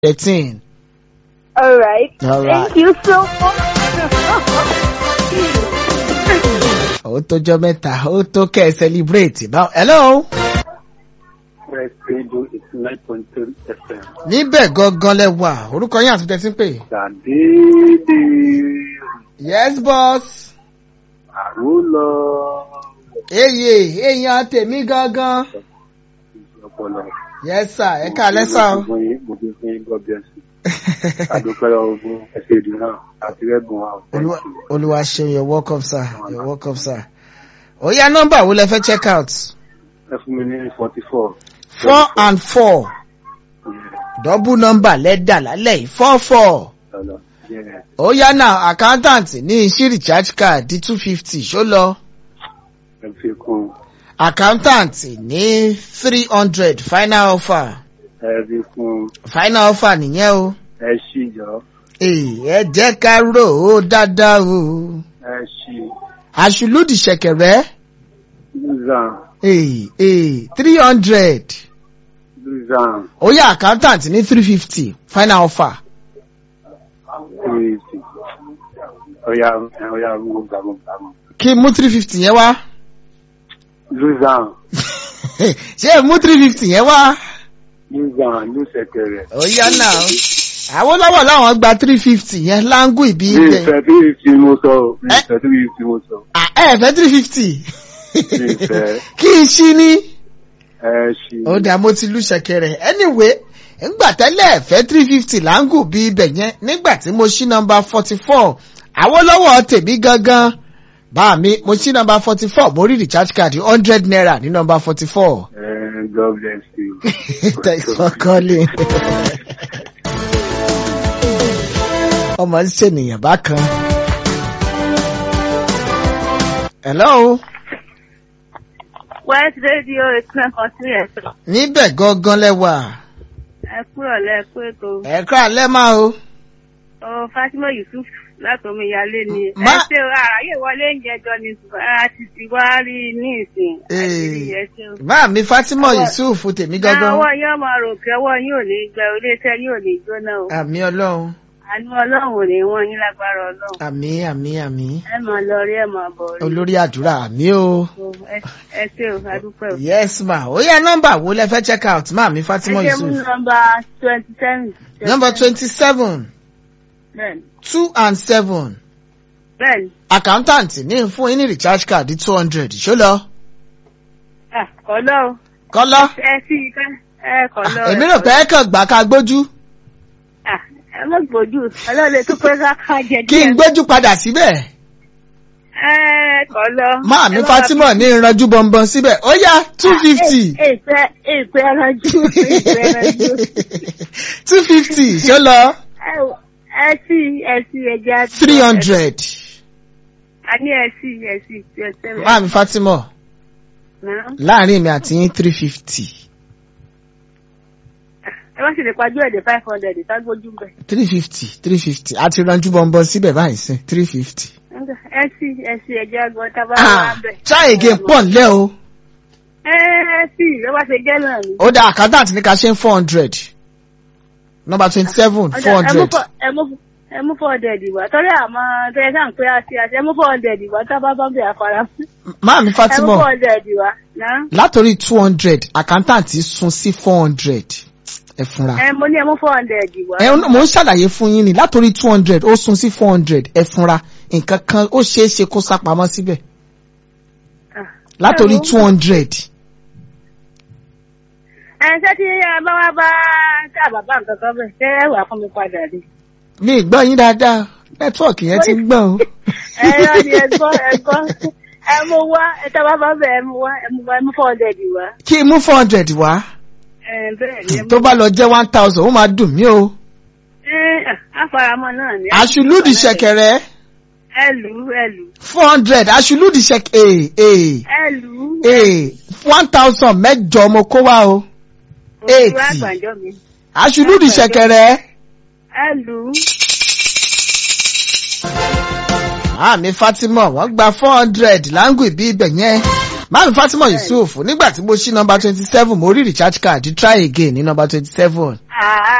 thirteen. All right. All right. Thank you so much. ó tójọ́ mẹ́ta ó tó kẹ́ ẹ celebrate báwo. hello. Fresh Radio is nine point three FM. níbẹ̀ gangan lẹ wà orúkọ yín àti tẹ̀sí pé. Ṣàdédé yes boss. àrólọ eye èèyàn tèmi gangan. ọpọlọ. yes sir ẹ ká lẹ́sà o. Mo fi mo fi fún yín God bless you. Adúpẹ́ ogun ẹsẹ̀ ìdùnnú náà àti rẹ́gùn wa. Olúwa Olúwa ṣeun you're welcome sir you're welcome sir. ó yá nọ́mbà wo lẹ fẹ́ check out. Ẹ fún mi ní forty four. four and four double number lẹ́dà lálẹ́ yìí four four. ó yá náà accountant ní sí recharge card di two fifty ṣó lọ. Ẹ fi kún accountant ní three hundred final offer ẹ fi kún final offer nìyẹn o. ẹ ṣì jọ Èè, ẹ jẹ́ ká rò ó dáadáa o. ẹ ṣì àṣùlùdì ṣẹ̀kẹ̀rẹ́ lùzàn èè èè three hundred. lùzàn ó yá accountant ní three fifty final offer. kúrèsì. Ọ̀ya ọ̀ya gbogbo gbàgbọ́ gbàgbọ́. kí mú three fifty yẹn wá. Lùzàn ṣé mú three fifty yẹn wá. lùzàn lùsẹ̀kẹ̀rẹ̀. ó yá náà àwọn lọ́wọ́ láwọn gba three fifty yẹn láńgù ìbí Mi ibẹ̀. ìfẹ́ tí ìfì mo sọ o. Mi ìfẹ́ tí ìfì mo sọ. Ah, ẹ fẹ́ three fifty. Mi ìfẹ́ kí n ṣí ní. ẹ ṣì. ó dà mo ti lù ṣẹ̀kẹ̀rẹ̀ anyway ńgbà tẹ́lẹ̀ fẹ́ three fifty láńgù bí ibẹ̀ yẹn nígbà tí mo ṣí nọmba forty four àwọlọ́wọ́ tèmi gangan bá mi mo ṣí nọmba forty four mo rí recharge card hundred naira ní nọmba forty four. Eh, God bless you. thanks for calling. ọmọ ń ṣènìyàn bákan. hello West Radio is nine point three FM. níbẹ̀ gangan lẹ́wà Ẹ kúrọ̀ lẹ́ẹ̀kú ètò. ẹ̀ka alẹ́ máa o. Ọ Fátímọ̀ Yusuf láti omi ìyálé ni. Ẹ Má- ṣe àráyè wọlé ń jẹjọ ni ṣùgbọ́n a ti ti wá rí i ní ìsìn. Àṣírí Ee. ẹ ṣeun. bá mi fatima Ọwọ́- yusuf tèmi gangan Ọwọ́ yóò máa rò pé ọwọ́ yín ò ní gbẹ iléeṣẹ́ yín ò ní jóná o. àmì ọlọ́run Àánú Ọlọ́run ò ní wọ́n yín lágbára Ọlọ́run. àmì àmì àmì Ẹ máa lọ rí ẹ máa bọ̀ rí. olórí àdúrà àmì o. Ẹ- Ẹ ṣe o, adúpẹ́ o. yes ma ó yá nọ́mbà wo lẹ fẹ́ check out má mi fatima Ẹ ṣe mú yusuf. nọmba twenty seven. number twenty seven Bẹ́ẹ̀ni. two and seven Bẹ́ẹ̀ni. accountant ní fún yín ní recharge card two hundred ṣó lọ. Ah, Kọ̀lọ́ o. kọ́lá Ẹ sí i ká. Ẹ kọ̀lọ́. èmi rò pé ẹ kàn gbà ká gbójú Ah, ẹ mọ̀ gbòjú. Ọlọ́run tó pé ká ká jẹ kí n díẹ̀. gbójú padà síbẹ̀. Ẹ kọ̀lọ́. má mi fatima ní ìranjú bọ̀m̀bọ̀n síbẹ̀ ó yá two fifty. Èpè èpè ẹranjú. Èpè ẹranjú. two fifty ṣó lọ. Ẹ wò, ẹ sí ẹ sí ẹja. three hundred. A ní ẹ sí ẹ sí ẹ sẹ́wẹ̀. má mi fatima Náà. láàrin mi àti yín three fifty. Ẹ wá sì lè pajú ẹ̀dẹ̀ five hundred ìtagbójú bẹ̀. three fifty three fifty àti ranjú bọ̀m̀bọ̀n síbẹ̀ báyìí sí three fifty. Ẹ sí ẹ sí ẹja gan tábà wà bẹ̀. try again pọ̀ nílẹ̀ o. Ẹ ẹ sí ló bá ṣe jẹ́ náà ni. ó dá accountant ní ká ṣe ń four hundred. number twenty seven Ọjà, four ẹ mú hundred. fọ- ẹ mú ẹ mú four hundred ìwà torí àmọ́ tẹ́lẹ̀ sáà ń pé àti àti ẹ mú four hundred ìwà tábà bá bẹ̀ àfàrà. máa mi Ẹ mú fatima four hundred ìwà náà. látòrí two hundred accountant sún sí four hundred ẹ fúnra. Ẹ mo ní ẹ mú four hundred ìwà. ẹ mò ń ṣàlàyé fún yín ni látòrí two hundred ó sún sí four hundred ẹ fúnra nǹkan kan ó ṣeé ṣe kó sápamọ́ síbẹ̀ Ah. látòrí Ẹ wo- two hundred. ẹ ṣé tí ẹ bá wá bá tá bàbá nǹkan kan bẹ̀ ṣé ẹ wà fún mi padà ni. mi ì gbọ́ yín dáadáa nẹ́tíwọ̀kì yẹn ti ń gbọ́n o. ẹ yọ ni ẹ gbọ́ ẹ gbọ́ ẹ mú wá ẹ tá bá bá bẹ̀ ẹ mú wá ẹ mú wá ẹ mú four hundred ìwà. kí n mú four hundred wá Ẹ bẹ́ẹ̀ ni ẹ mú. tó bá lọ jẹ́ one thousand ó máa dùn mí o. Ẹ àfaramọ́ náà ni. àṣùlùdì ṣẹ̀kẹ̀rẹ̀ Ẹ lù ú ẹ lù ú. four hundred àṣùlùdì ṣẹ̀kẹ̀rẹ̀ ee ẹ lù ú. ee one thousand mẹ́jọ mo kó wá o. Òṣùwà eighty. àgbàjọ mi. àṣùlùdì ṣẹ̀kẹ̀rẹ̀. Ẹ lù ú. Màámi Fatima wọ́n gba four hundred láǹgù ìbí ibẹ̀ yẹn. Màámi Fatima Yusuf nígbà tí mo ṣí nọmba twenty seven mo rí recharge card try again ní nọmba twenty seven. À